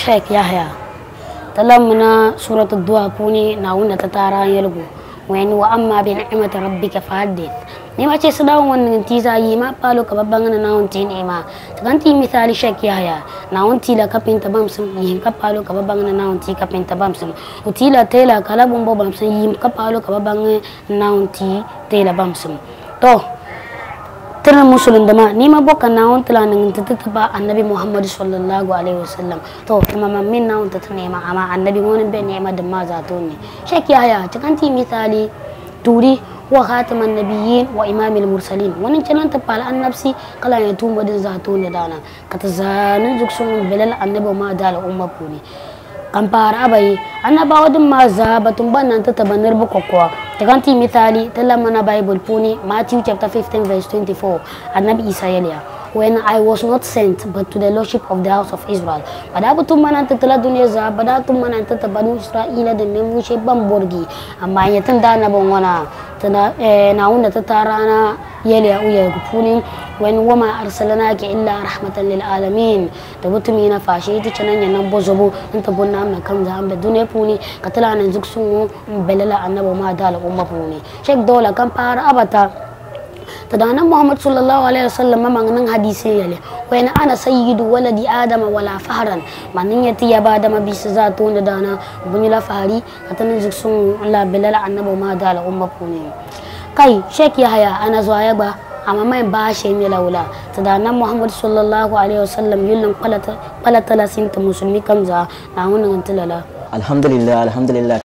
sheikh yahya talamna surat ad-duha puni na wunda ta tara yalgo wani wa amma bi ni'mati rabbika fahaddith ni ma ce sadawan wannan tiza yi ma palo ka babban na nawon ti ne ma taganti misali sheikh yahya na won tila kapin ta bam sun yi ka palo ka babban na nawon ti kapin ta bam sun utila tela kala bumbo bam sun yi ka palo ka babban na nawon ti tela bam sun to tana musulun dama ni ma boka na won tala nan ta ta ba annabi muhammad sallallahu alaihi wasallam to kuma man min na won ta ne ma amma annabi wani be ne ma da ma za to ne shek yahya cikanti misali turi wa khataman nabiyyin wa imamil mursalin wani canan ta pala annabsi kala ya tumba din za to ne dana ka ta zanin zuksun bilal annabi ma da al'umma ko ne kan fara abai annabawa din ma za batun ban nan ta tabanar bukokwa taganti misali tala mana bible puni matthew chapter 15 verse 24 annabi isa yaliya when i was not sent but to the lordship of the house of israel pada batun mana ta tala duniya za pada tun mana ta tabanu isra'ila da ne mushe ban borgi amma ya tun da na ban wana tana na wanda ta tara na yaliya uya puni when wama arsalnaka illa rahmatan lil alamin da mutumi na fashe ita canan yanan bozobo in ta bonna amna kan za amda duniya puni ka tala nan zuk sun belala annabi ma da al'umma puni shek dola kan fara abata تدانا محمد صلى الله عليه وسلم ما من حديثي يلي وين انا سيد ولد ادم ولا فهرا من يتي يا بعد ما بيس ذاتون دانا بني لا فهري كتن زكسون لا بلال النبي ما دال امه بوني كاي شيخ يحيى انا زوايا با amma mai ba shi ne laula ta da nan muhammad sallallahu alaihi wasallam yullin kwalata talasin ta musulmi kamza na wannan tilala alhamdulillah alhamdulillah